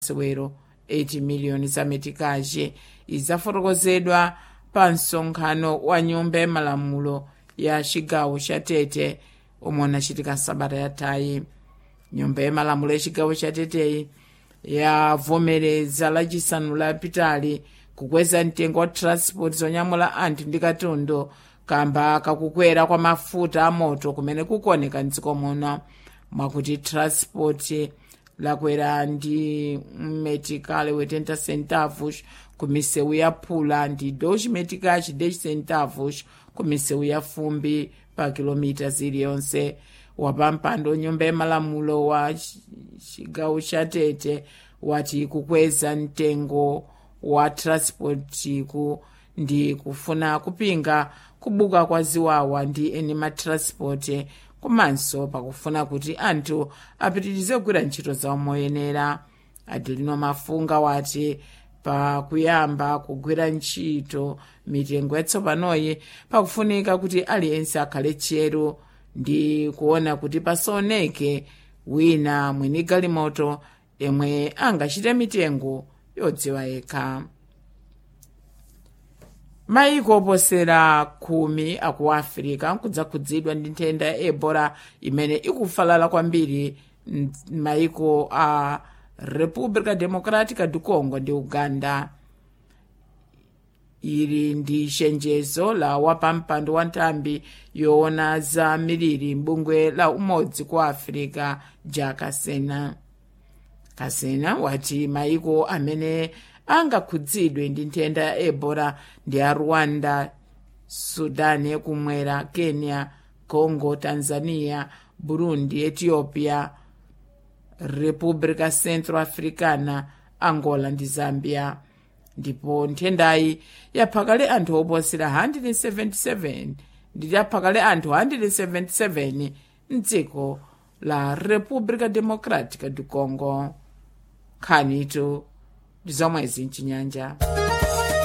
masewero 80 miliyoni za metikaji idzafotokozedwa pa msonkhano wa nyumba ya malamulo ya chigawo cha tete omwe unachitika sabata yathayi nyumba ya malamulo ya chigawo cha teteyi yavomereza lachisanu lapitali kukweza mtengo wa transport zonyamula anthu ndi katundu kamba kakukwera kwa mafuta amoto kumene kukuoneka mdziko muno mwakuti transport lakwera ndi meticale 80 centavos ku misewu ya phula ndi 2 meticais 10 centavos ku misewu ya fumbi pa kilomita ziliyonse wapampando nyumba ya malamulo wa chigawo cha tete wati kukweza mtengo wa transport ku ndi kufuna kupinga kubuka kwa ziwawa ndi eni matransport komanso pakufuna kuti anthu apitirize kugwira ntchito zawo moyenera adelino mafunga wati pakuyamba kugwira ntchito mitengo yatsopanoyi pakufunika kuti aliyense akhale tcheru ndi kuona kuti pasaoneke wina mwini galimoto yemwe angachite mitengo yodziwa yekha maiko oposera khumi aku africa kudzakhudzidwa ndi nthenda ya ebola imene ikufalala kwambiri m'maiko a república democrática do congo ndi uganda ili ndi chenjezo la wapampando wa nthambi yoona za miliri mbungwe la umodzi ku africa ja kasena kasena wati maiko amene angakhudzidwe ndi nthenda ya ebola ndi a rwanda sudani yakumwera kenya congo tanzania burundi ethiopia república centroafricana angola ndi zambia ndipo nthendayi yaphakale anthu oposera 177 ndi yaphakale anthu 177 mdziko la república democrática do congo nkhanitu ndi zomwezi mchinyanja